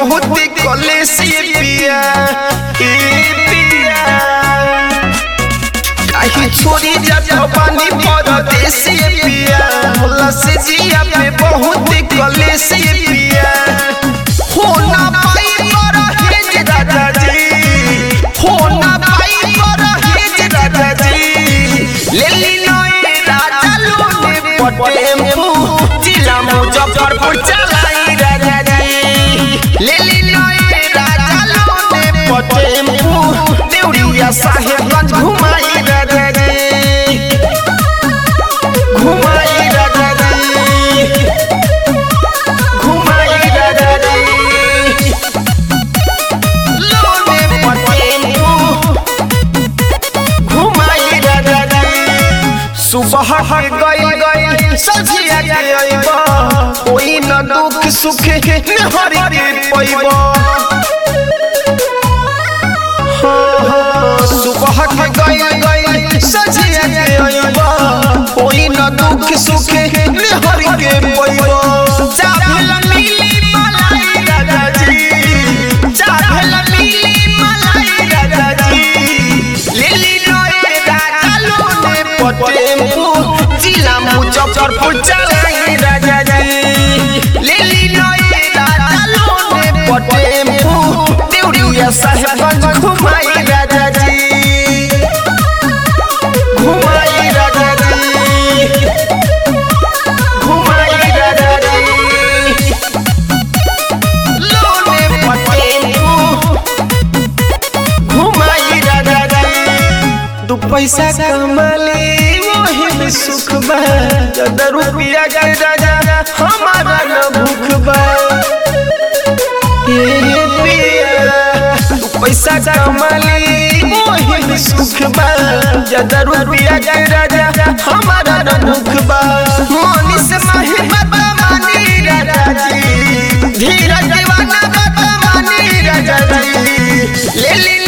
बहुत कलेसी पिया ए पिया काहे छोड़ी जाता पानी परदेसी पिया होला से जिया पे बहुत कलेसी पिया हो ना पाई पर हेज राजा जी हो ना पाई पर हेज राजा जी ले ली नए राजा लोने पटेम्पू जिला मुजफ्फरपुर चलाई राजा जी ले ली नए राजा लोने पटेम्पू देउरिया साहेबगंज घुमाई राजा जी घुमाई राजा जी घुमाई राजा जी लोने पटेम्पू घुमाई राजा जी सुबह के गई गई सजिया के अइबा कोई न दुख सुख हरि के पैबा सुबह के गई गई सजिया के अइबा कोई न दुख सुख हरि के पैबा जा भेल मिली मलाई राजा जी जा भेल मिली मलाई राजा जी लिली नए राजा लोने पटेम्पू जिला मुजफ्फरपुर चलाई राजा जी लिली नए राजा लोने पटेम्पू देउरिया साहेबगंज घुमाई राजा जी घुमाई राजा जी घुमाई राजा जी लोने पटेम्पू घुमाई राजा जी दू पैसा कमाले वही में सुख बा ज्यादा रुपया के राजा हमारा न भूख बा ये पिया दू पैसा कमाले वही में सुख बा ज्यादा रुपया के राजा हमारा न भूख बा मोनी से माही बाबा मानी राजा जी धीरज दीवाना बाबा मानी राजा जी ले ली